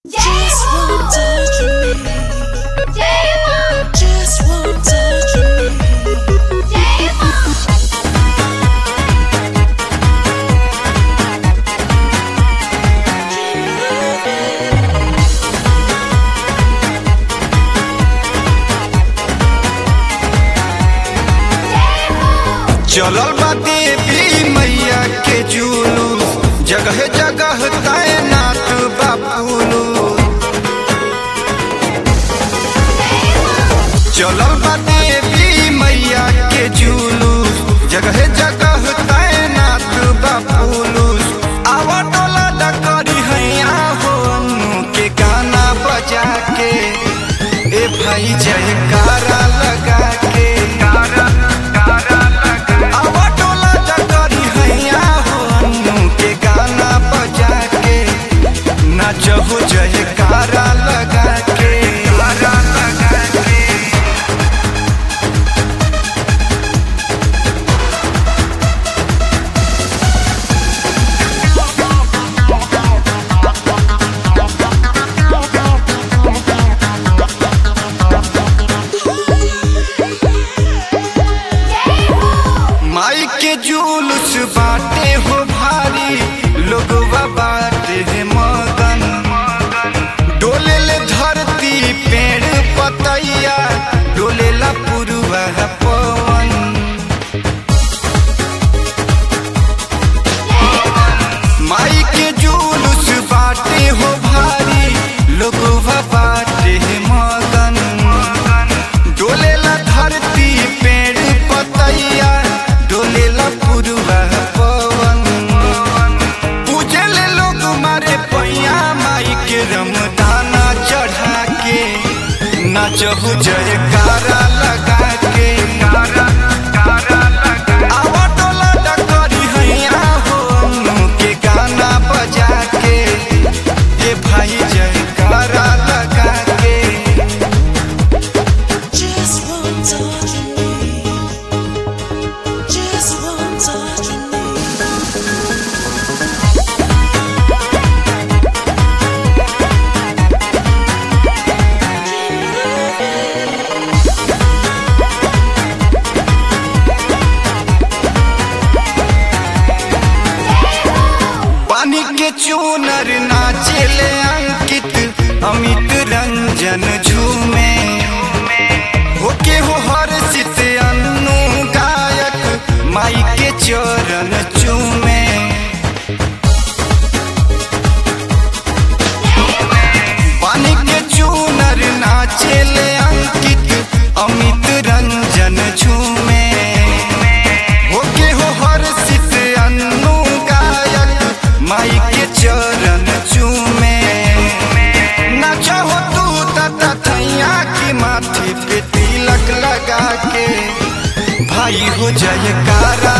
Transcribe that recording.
Just one touch of me. जय मां Just one touch of me. जय मां चलल बा देवी मैया के जुलूस जगह जगह तैनात बा पुलूस चलल बा देवी मैया के जुलूस जगह जगह तैनात बा पुलूस आवा टोला डकरी हैया हो अनु के गाना बजा के ए भाई जयकारा लगा के आवा टोला डकरी हैया हो अनु के गाना बजा के नाचहु जयकारा लगा के लगा के माई के जुलूस बाटे हो भारी लोगवा बाटे है मगन डोले ले धरती पेड़ पतैया डोले ला पुरुआ पवन माई के जुलूस बाटे हो भारी लोगवा बाटे है मगन डोले ला धरती पेड़ पतैया डोले ला पुरुआ पवन पूजे ले लोग मारे पैया माई के रमदाना चढ़ा के नाचहु जयकारा लगा के आवा टोला डकरी हैया हो अनु के गाना बजा के ये भाई जयकारा लगा के Just one touch of me. Just one touch of me. पानी के चूनर नाचेले अंकित अमित रंजन झूमे होके हो हर सित अन्नू गायक माई के चरण चूमे पानी के चूनर नाचेले अंकित अमित रंजन झूमे होके हो हर सित अन्नू गायक माई के चरण चूमे नाचा हो तू तता थैया की माथे पे तिलक लगा के भाई हो जयकारा